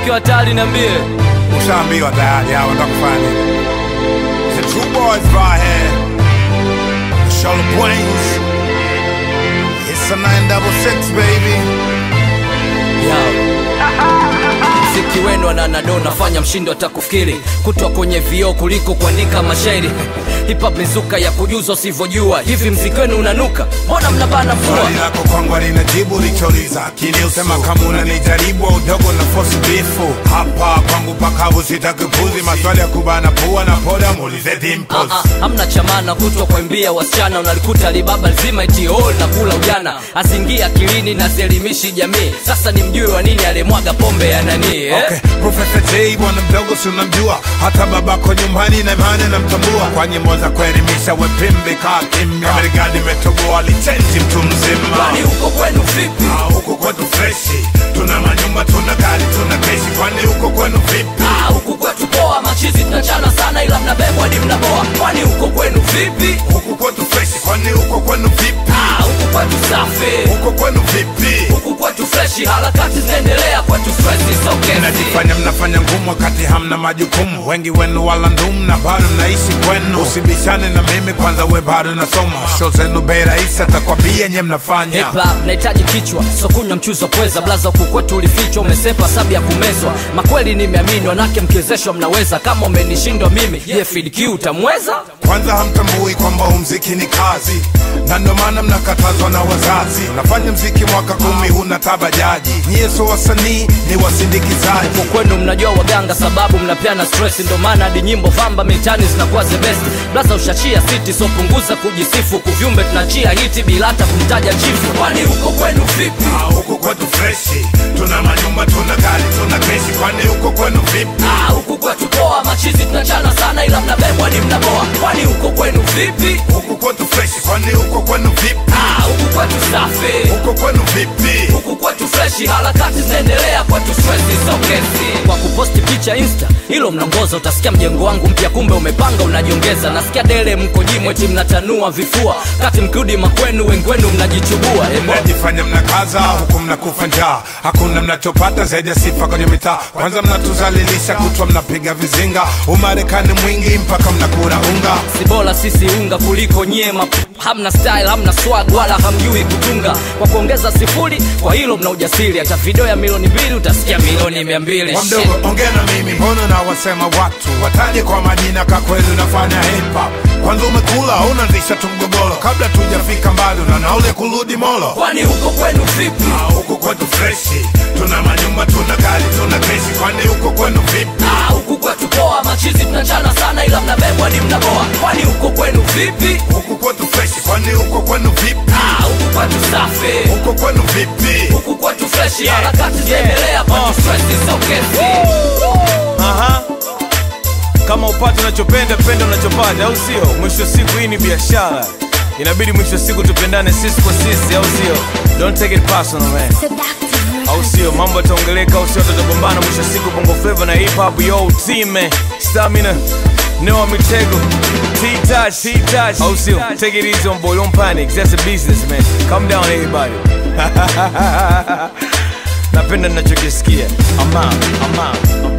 ukiwa tayari niambie. Ushaambiwa tayari hao wanataka kufanya nini? The two boys right here. Charlotte Brains. It's a 966 baby. Yo. Mziki wenu ananado nafanya mshindo atakufikiri kutwa kwenye vioo kuliko kuandika mashairi hip hop mizuka ya kujuza usivyojua hivi mziki wenu unanuka mbona mnabana Swali fua lako kwangu linajibu lichouliza akili usema kama unanijaribu au udogo na fosi bifu hapa kwangu pakavu sitakipuzi maswali ya kubana pua na poda muulize dimples Ah, ah, hamna chamana kutwa kwaimbia wasichana unalikuta libaba lzima itiol na kula ujana asingia akilini na zielimishi jamii sasa ni mjui wa nini alimwaga pombe ya nani eh? Okay, Profesa J bwana mdogo si unamjua, hata babako nyumbani na imani namtambua, kwa nyimbo za kuelimisha wepimbi kaa kimya, Marekani imetoboa lichenji mtu mzima. kwani huko kwenu vipi Ah, huku kwetu freshi, tuna manyumba, tuna gari, tuna keshi, kwani huko kwenu vipi? Ah, huku kwetu poa machizi tunachana sana ila mnabebwa hadi mnaboa kwani huko kwenu vipi Huku kwetu freshi, kwani huko kwenu vipi? Ah, huku kwetu safi Huko kwenu vipi? huku kwetu freshi harakati zinaendelea kwetu stresi sokezi Mnajifanya mnafanya ngumu wakati hamna majukumu, wengi wenu wala ndumu na bado mnaishi kwenu. Usibishane na mimi kwanza, we bado nasoma, show zenu bei rahisi, atakwambia nye mnafanya Hip hop nahitaji kichwa so kunywa mchuzi wa pweza blaza huku kwetu ulifichwa umesepa sabu ya kumezwa makweli nimeamini wanake mkiwezeshwa mnaweza kama umenishindwa mimi je fidq utamweza kwanza hamtambui kwamba huu mziki ni kazi na ndio maana mnakatazwa na wazazi unafanya mziki mwaka kumi huna tabajaji nyie so wasanii ni wasindikizaji huku kwenu mnajua waganga sababu mnapeana stress ndo maana hadi nyimbo vamba mitani zinakuwa the best blaza ushachia city so punguza kujisifu kuvyumbe tunachia hiti bila hata kumtaja chifu kwani huko kwenu vipi Ah, huku kwetu freshi tuna manyumba tuna gari tuna keshi kwani huko kwenu vipi Ah, huku kwetu poa machizi tunachana sana ila mnabebwa ni mnaboa kwani huko kwenu vipi huku kwetu freshi kwani huko kwenu vipi Ah, huku kwetu safi huko kwenu vipi huku kwetu freshi harakati zinaendelea kwetu stresi sokezi kwa kuposti picha insta hilo mnaongoza utasikia mjengo wangu mpya kumbe umepanga unajiongeza nasikia dele mko jimweti mnatanua vifua kati mkirudi makwenu wengi wenu mnajichubua Emo. mnajifanya mnakaza huku mnakufa njaa hakuna mnachopata zaidi ya sifa kwenye mitaa kwanza mnatuzalilisha kutwa mnapiga vizinga umarekani mwingi mpaka mnakula unga si bora sisi unga kuliko nyema hamna style hamna swag wala hamjui kutunga kwa kuongeza sifuri kwa hilo mna ujasiri hata video ya milioni mbili utasikia milioni mia mbili Kwa mdogo ongea na mimi mbona na wasema watu wataje kwa majina ka kweli unafanya hip hop kwanza umekula unaanzisha tu mgogoro kabla tujafika mbali na naule kurudi molo kwani huko kwenu vipi Ah, huku kwetu freshi tuna manyumba tuna gari tuna keshi kwani huko kwenu vipi Ah, huku kwetu poa machizi tunachana sana ila mnabebwa ni mnaboa kwani huko kwenu vipi huku kwetu freshi kwani huko kwenu vipi Ah, huku kwetu safi huko kwenu vipi huku kwetu freshi harakati zinaendelea kwetu stresi sokezi Aha. kama upate unachopenda penda unachopata au sio mwisho wa siku hii ni biashara inabidi mwisho wa siku tupendane sisi kwa sisi au sio don't take it personal man au sio mambo yataongeleka au sio tutagombana mwisho wa siku bongo flava na hip hop yo team man stamina Noah Mitego, T-Touch, T-Touch. Oh, still, take it easy on boy, don't panic. That's a business, man. Calm down, everybody. napenda nachokisikia. I'm out, I'm out, I'm out.